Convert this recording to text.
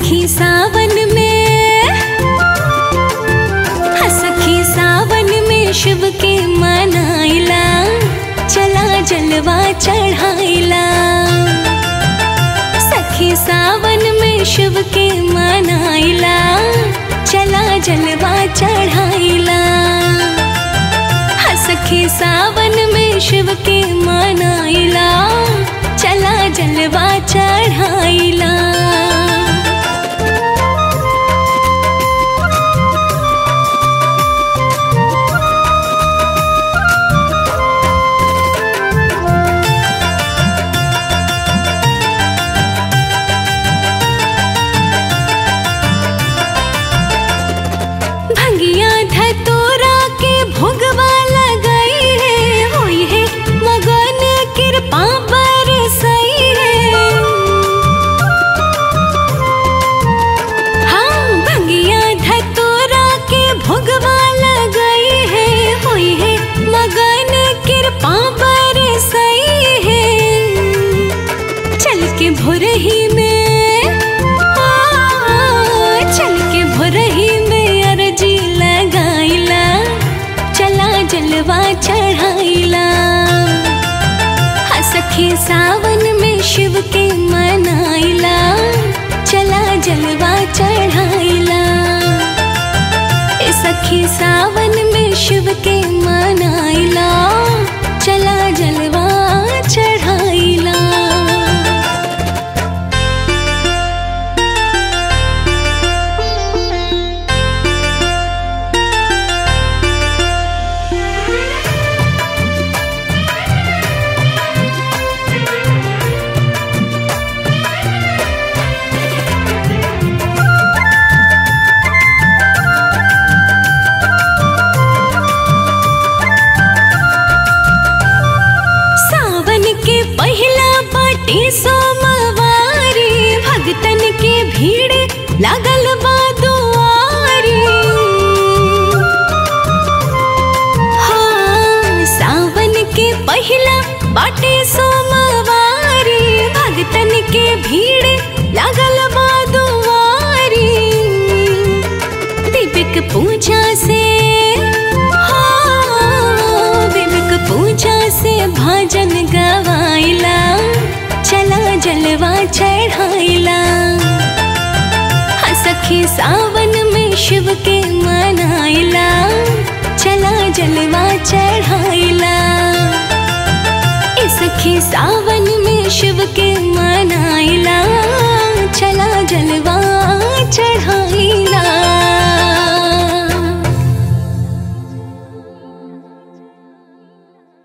सखी सावन में हाँ सखी सावन में शिव के मनाइला चला जलवा चढ़ाइला सखी सावन में शिव के मनाइला चला जलवा चढ़ाइला हाँ सखी सावन में शिव के मनाइला चला जलवा चढ़ाइला भंगिया धतोरा के भोगवा लगाई है होई है मगन कृपा बरसई है हाँ भंगिया धतोरा के भोगवा लगाई है होई है मगन कृपा बरसई है चल के भोरही में आ, चल के भोरही में अर्जी लगाइला चला जलवा चढ़ाइला हाँ सखी सावन में शिव के मनाइला चला जलवा चढ़ाइला ए सखी सावन में शिव के मनाइला चला जलवा चढ़ाइला सावन के पहला बाटी सोमवारी भगतन के भीड़ लागल बा दुआरी हाँ सावन के पहला बाटी सोमवारी भगतन के भीड़ लागल बा दुआरी दीपक पूजा से हाँ, दीपक पूजा से भजन गवाइला चला जलवा चढ़ाइला हाँ सखी सावन में शिव के मनाइला चला जलवा चढ़ाइला ए सखी सावन में शिव के मनाइला